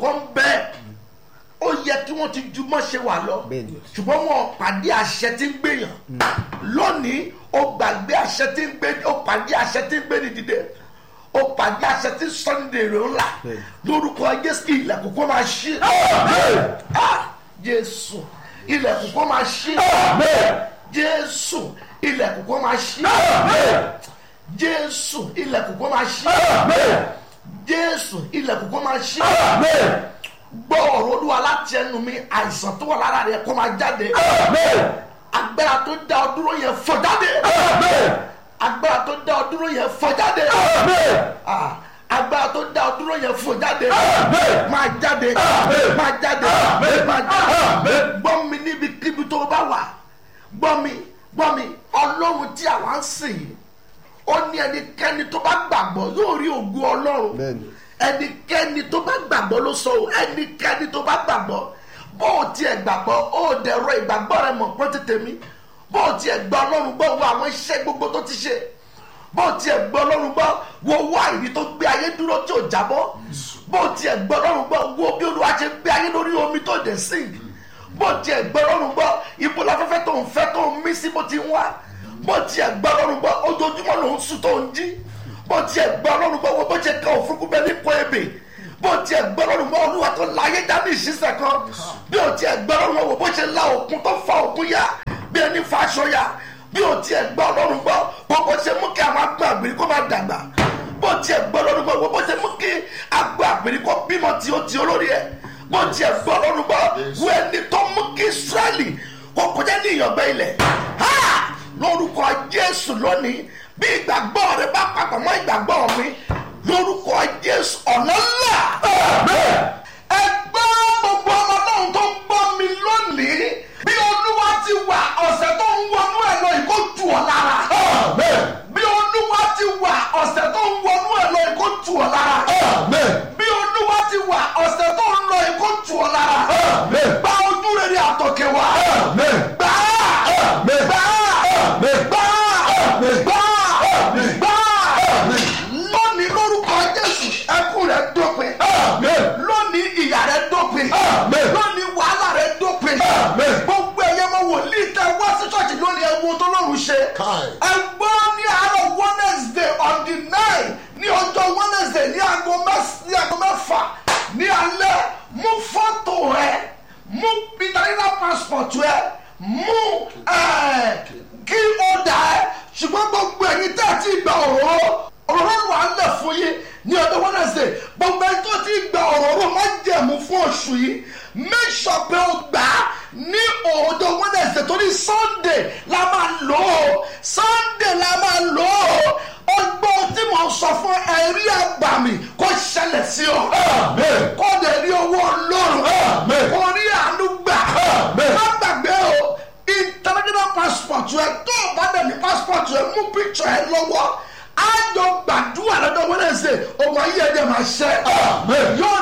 kan bẹ́ẹ̀ ó yẹ kí wọ́n ti ju mọ́ ṣe wà lọ Bẹ́ẹ̀ni. ṣùgbọ́n wọn pàdé àṣẹ tí ń gbèyàn lónìí ó gbàgbé àṣẹ tí ń gbé ó pàdé àṣẹ tí ń gbé ní dìde ó pàdé àṣẹ tí sunday rẹ̀ ńlá Bẹ́ẹ̀ni. lórúkọ jésù ilẹ̀kùn kó máa ṣí Ah, jésù ilẹ̀kùn kó máa ṣí jésù ilẹ̀kùn kó máa ṣí jésù ilẹ̀kùn kó máa ṣí jésù ilẹ̀kùn kó máa ṣí gbọ́ ọ̀rọ̀ olúwa láti ẹnu mi àìsàn tó wà lára rẹ̀ kó máa jáde agbára tó dá ọ dúró yẹn fọ́ jáde agbára tó dá ọ dúró yẹn fọ́ jáde Ah, agbára tó dá ọ dúró yẹn fọ́ jáde máa jáde máa jáde máa jáde gbọ́ mi níbikíbi tó bá wà gbọ́ mi gbọ́ mi ọlọ́run tí àwa ń sìn yìí ó ní ẹnikẹ́ni tó bá gbàgbọ́ yóò rí ògo ọlọ́run Bẹ́ẹ̀ni. ẹnikẹ́ni tó bá gbàgbọ́ ló sọ o ẹnikẹ́ni tó bá gbàgbọ́ bó o tiẹ̀ gbàgbọ́ ó dẹ̀rọ ìgbàgbọ́ rẹ mọ̀ pọ́n tètè mi bó o tiẹ̀ gbọ́ ọlọ́run gbọ́ wo àwọn iṣẹ́ gbogbo tó ti ṣe bó o tiẹ̀ gbọ́ ọlọ́run gbọ́ wo wá ìrí tó gbé ayé dúró tí ò jábọ́ bó o tiẹ̀ gbọ́ ọlọ́run gbọ́ wo bí olúwa ṣe gbé ayé lórí omi tó dẹ̀ sìn bó o tiẹ̀ gbọ́ ọlọ́run gbọ́ ibo láfẹ́fẹ́ tó ń fẹ́ tó ń mí sí bó ti ń wá bó o tiẹ̀ gbọ́ ọlọ́run gbọ́ ojoojúmọ́ ló ń sùn tó ń jí bó tiẹ̀ gbọ́ ọlọ́run gbọ́ wo bó ṣe kan òfurufú bẹ́ẹ̀ ní kọ́ ebè bó tiẹ̀ gbọ́ ọlọ́run gbọ́ olúwa tó láyé dání ìṣiṣẹ́ kan bí o tiẹ̀ gbọ́ ọlọ́run gbọ́ wo bó ṣe la òkun tó fa òkun ya bí ẹni fa aṣọ ya bí o tiẹ̀ gbọ́ ọlọ́run gbọ́ wo bó ṣe mú kí àwọn agbó àgbèrè kó máa dàgbà bó tiẹ̀ gbọ́ ọlọ́run gbọ́ wo bó ṣe mú kí agbó àgbèrè kó bímọ tí ó ti olórí ẹ̀ bó tiẹ̀ gbọ́ ọlọ́run gbọ́ wo ẹni tó mú kí israẹli kó kọjá ní ìyàngbẹ́ ilẹ̀ ha lórúkọ jésù lónìí bí ìgbàgbọ́ rẹ bá papọ̀ mọ́ ìgbàgbọ́ mi lórúkọ jésù ọ̀nà ńlá. ẹgbẹ́ gbogbo ọmọ náà tó ń gbọ́ mi lónìí bí olúwa ti wà ọ̀sẹ̀ tó ń wọnú ẹ̀ lọ ìkó tù ọ́ lára. bí olúwa ti wà ọ̀sẹ̀ tó ń wọnú ẹ̀ lọ ìkó tù ọ́ lára. bí olúwa ti wà ọ̀sẹ̀ tó ń lọ ìkó tù ọ́ lára. gba ojú rere àtọ̀kẹ́ wa. gbà á gbà á gbà á gbà á lónìí lórúkọ jésù ẹkún rẹ dópin lónìí ìyà rẹ dópin lónìí wàhálà rẹ dópin gbogbo ẹyẹ mọ wòlíì tẹ wá sí ṣọ́ọ̀ṣì lónìí ẹwọ tó lọ́rùn ṣe Kai. ẹgbọ́n ní àárọ̀ wednesday on the nine ní ọjọ́ wednesday ní aago mẹ́s- ní aago mẹ́fà ní alẹ́ mú fọ́tò rẹ mú international passport rẹ mú ẹ̀, kí ó dà ẹ́ ṣùgbọ́n gbogbo ẹ̀yin tẹ́ ẹ ti gba òróró òróró wà á lẹ̀ fún yín ní ọjọ́ wednesday gbogbo ẹni tó ti gba òróró má jẹ̀mú fún oṣù yìí make sure pé o gbà á ní ọjọ́ wednesday torí sunday la máa lò ó sunday la máa lò ó ọgbọ́n tí mo sọ fún ẹ̀rí àgbàmì kó ṣẹlẹ̀ sí ọ kó dẹ̀ rí owó ọlọ́run kó rí àánú gbà má gbàgbé o international passport rẹ tó o bá dẹ̀ ní passport rẹ mú picture ẹ lọ́wọ́ á jọ gbàdúrà lọ́dọ̀ wednesday ọmọ ayé ẹ̀ dẹ̀ máa ṣẹ́ yóò